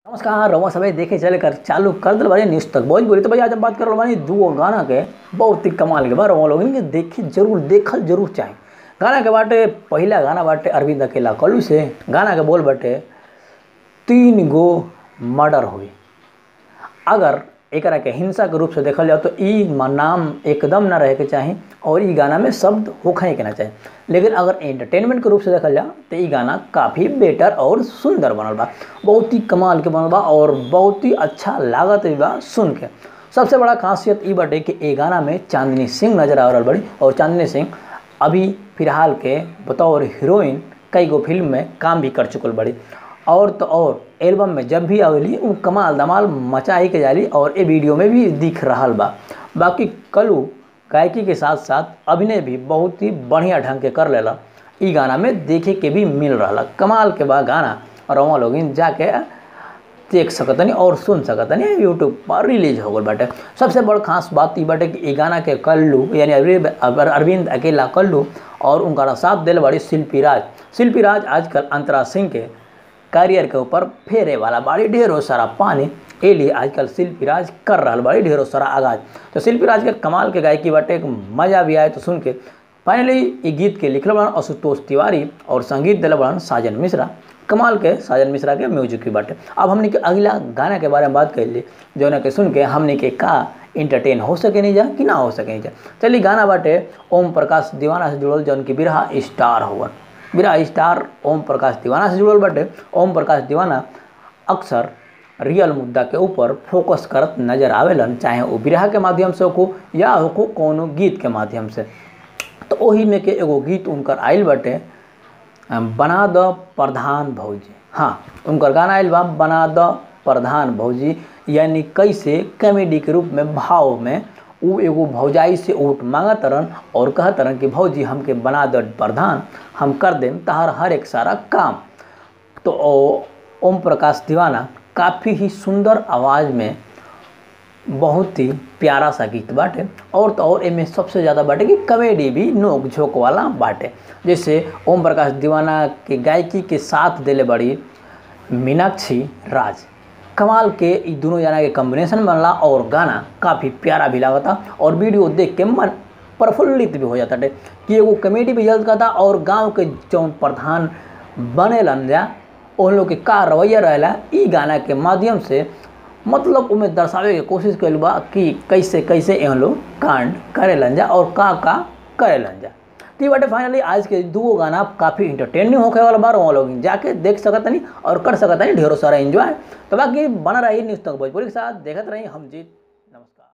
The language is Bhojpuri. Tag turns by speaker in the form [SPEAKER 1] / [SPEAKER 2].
[SPEAKER 1] नमस्कार रउआ सभे देखे चले कर चालू कर दिल बानी न्यूज़ तक भोजपुरी तो भैया आज हम बात कर बानी दूगो गाना के बहुत ही कमाल के बा रउआ लोगन के देखी जरूर देखल जरूर चाही गाना के बाटे पहिला गाना बाटे अरविंद अकेला कलू से गाना के बोल बाटे तीन गो मर्डर हुई अगर एकरा के हिंसा के रूप से देखल जाओ तो ई म- नाम एकदम ना रहे के चाही और ई गाना में शब्द होखे के ना चाही लेकिन अगर एंटरटेनमेंट के रूप से देखल जाओ तो ई गाना काफ़ी बेटर और सुंदर बनल बा बहुत ही कमाल के बनल बा और बहुत ही अच्छा लागत भी बा सुन के सबसे बड़ा खासियत ई बाटे कि ए गाना में चांदनी सिंह नजर आ रहल बड़ी और चांदनी सिंह अभी फिलहाल के बतौर हीरोइन कई गो फिल्म में काम भी कर चुकल बड़ी और तो और एल्बम में जब भी आवेली वो कमाल धमाल मचाई के जाली और ए वीडियो में भी दिख रहल बा बाकी कलू गायकी के साथ साथ अभिनय भी बहुत ही बढ़िया ढंग के कर लेला ई गाना में देखे के भी मिल रहा कमाल के बा गाना और वहाँ लोग जाके देख सकतनी और सुन सकतनी यूट्यूब पर रिलीज हो गल बाटे सबसे बड़ खास बात ई बाटे कि ई गाना के कल्लू यानी अरविंद अर- अरविंद अकेला कल्लू और उनका साथ दिल बड़ी शिल्पी राज शिल्पी राज आजकल अंतरा सिंह के कैरियर के ऊपर फेरे वाला बाड़ी ढेरों सारा पानी ए लिए आजकल शिल्पी राज कर रहा बाड़ी ढेरों सारा आगाज तो शिल्पी राज के कमाल के गायकी बाटे एक मजा भी आए तो सुन के फाइनली ये गीत के लिखल बड़न आशुतोष तिवारी और संगीत दिल बड़न साजन मिश्रा कमाल के साजन मिश्रा के म्यूजिक भी बाटे अब हमने के अगला गाना के बारे में बात कर ली जौन के सुन के हमने के का इंटरटेन हो सके नहीं जा कि ना हो सके नहीं जा चलिए गाना बाटे ओम प्रकाश दीवाना से जुड़ल जौन की बिरहा स्टार होवन बिरहा स्टार ओम प्रकाश दीवाना से जुड़ल बाटे ओम प्रकाश दीवाना अक्सर रियल मुद्दा के ऊपर फोकस करत नजर आवेलन चाहे वो बिरहा के माध्यम से हो या हो कोनो गीत के माध्यम से तो ओही में के एगो गीत उनकर आइल बाटे बना द प्रधान भौजी हाँ उनकर गाना आइल बा बना द प्रधान भौजी यानी कैसे कॉमेडी के रूप में भाव में उ एगो भौजाई से वोट मांगत रहन और कहत रहन कि भौजी हमके बना द प्रधान हम कर देम तहार हर एक सारा काम तो ओ- ओम प्रकाश दीवाना काफ़ी ही सुंदर आवाज़ में बहुत ही प्यारा सा गीत बाटे और तो और एमे सबसे ज़्यादा बाटे कि कॉमेडी भी नोक झोंक वाला बाटे जैसे ओम प्रकाश दीवाना के गायकी के साथ दिले बड़ी मीनाक्षी राज कमाल के ई दोनों जना के कॉम्बिनेशन बनला और गाना काफ़ी प्यारा भी लागता और वीडियो देख के मन प्रफुल्लित भी हो जाता है कि एगो कॉमेडी भी जल्द करता और गांव के जौन प्रधान बनेलन जा उन लोग के का रवैया रहेला ई गाना के माध्यम से मतलब उमे दर्शावे के कोशिश कइल बा कि कैसे कैसे एहन लोग कांड करेलन जा और का का करेलन जा तो ये बाटे फाइनली आज के दूगो गाना काफ़ी इंटरटेनिंग होखे वाला बार वहाँ लोग जाके देख सकतनी और कर सकतनी ढेरों सारा एंजॉय तो बाकी बना रही न्यूज़ तक भोजपुरी के साथ देखत रही हम जीत नमस्कार